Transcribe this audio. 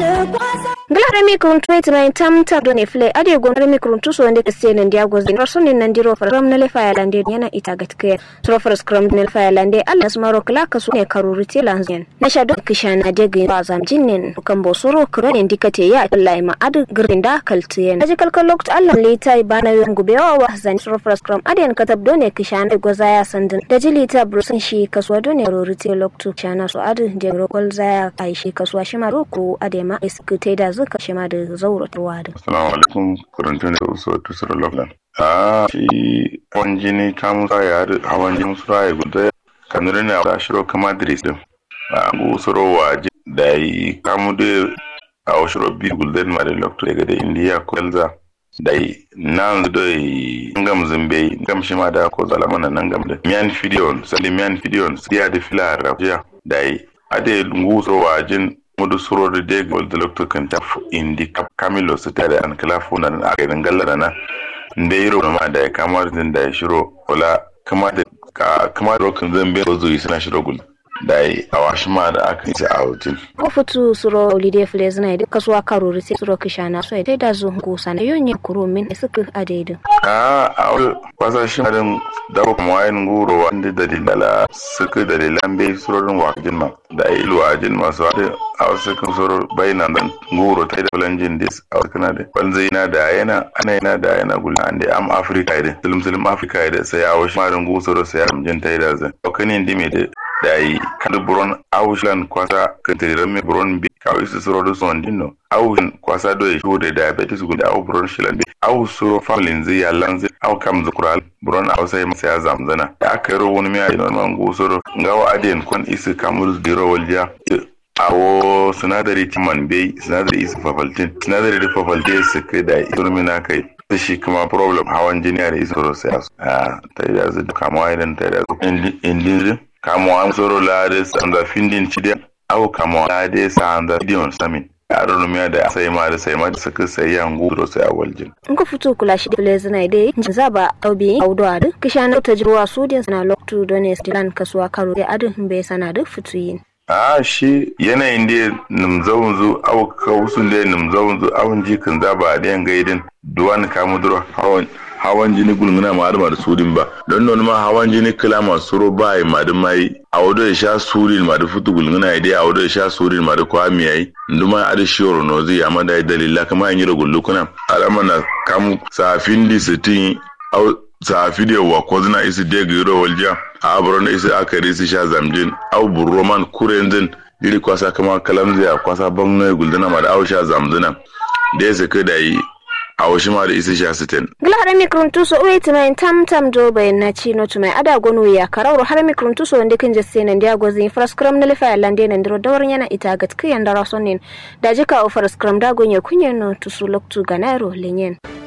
Glare mi kurun tuwe tima in tam tam do ne fle ade gon mi kurun tuso wande kase nan dia gozi raso ne nan diro fara ram na le faya lande yana ita gatke tro fara scrum ne faya lande Allah smaro kala kaso ne karuri te lanzen na shado kishana de ga ba zam jinnen kan bo soro kuro ne dikate ya Allah ma adu girin da kaltiyen aje kalkal lokt Allah le tai bana yon gube wa wa zan tro fara scrum ade an katab do ne kishana goza ya sandin da jilita brusin shi kaso do ne rori te loktu shana so adu je rokol zaya ai shi kaso shi ma roku ade ma iskute da zuka shi ma da zauro turwa da. Assalamu alaikum kurantun da uso tusur loklan. A shi hawan jini kamun sa ya haɗu hawan jini su raye guda kanuri ne a shiro kama diris din. A ngu suro wa da yi kamu da a washiro bi gulden ma da lokto daga da indiya ko elza da yi nan da yi ngam zimbe ngam shi ma da ko zalama na nan gam da miyan fidiyon sali miyan fidiyon siya da fila rafiya da yi ade ngu suro wa jin mudu surori de gol de lokto kan ta indi kamilo su tare an kala funa na a gidan gallara na nde yiro ma da kamar din da shiro wala kama da kama da rokin zan bai zo suna shiro gul da yi a washi ma da aka yi a wutin. ko futu suro olide fles na idan kasuwa karori sai suro kishana so idai da zo gusa na yonye kuro min suka adaidu. a a wani kwasashen adin da kuma wayan guro wanda dalilala suka dalilan bai surorin wajen ma da yi ilu a jin masu wata a wasu kan soro bayanan dan guro ta yi da bulanjin dis a wasu kana da banzai na da yana ana yana da yana gula an da am afirka idan silim silim afirka idan sai a wasu marin gusoro sai a ramjin ta yi da zai ɗaukanin dime da da yi kada buron auslan kwasa kantiran mai buron bi kawai su suro da son dinno auslan kwasa do ya shigo da diabetes guda au buron shilan bi au suro familin zai ya lanzi au kam zukural buron au sai masa ya zamzana da aka yi ro wani mai ayi man gusoro ngawa adiyan kon isi kamur zero walja awo sinadari timan bai sinadari isi fafaltin sinadari da fafaltin su kai da irmina kai shi kuma problem hawan jini da isi soro sai a ta yi da zai kama idan ta yi da indin kamo an soro lade sanda findin chide au kamo lade sanda dion samin yaro numiya da sai ma da sai ma da suka sai yan gudro sai awaljin in ka fito kula shi da zina dai za ba aubi audo adu kishana ta jirwa sudin sana loktu dones dilan kasuwa karo da adu bai sana da fituyin a shi yanayin da numzaunzu au kawusun da numzaunzu awun jikin zaba da yan gaidin duwan kamuduro hawan hawan jini gulmuna ma da sudin ba don non ma hawan jini kila ma suro ba yi ma da mai a wado ya sha surin ma da futu gulmuna ya dai a wado ya sha surin ma da kwami yayi nduma a da shiwar no zai amma da dalila kama yin yira gullu kuna alama na kamu safin di sitin au safi da wa ko zina isi de giro walja a abron isi akari isi sha zamjin au burroman kurenzin iri kwasa kama kalamziya kwasa bangoyi gulduna ma da au sha zamzina da ya saka da yi a wasu ma da isi sha sitin. Gila har mikron tuso uwe tima tam tam do bayan na ci no tumai ada gonu ya karauro har mikron tuso wanda kin jasse nan dia gozi fraskram na lifa lande nan diro dawar yana ita gat kiyan da rasonin da jika o fraskram da gonye kunyen no tusu loktu ganaro lenyen.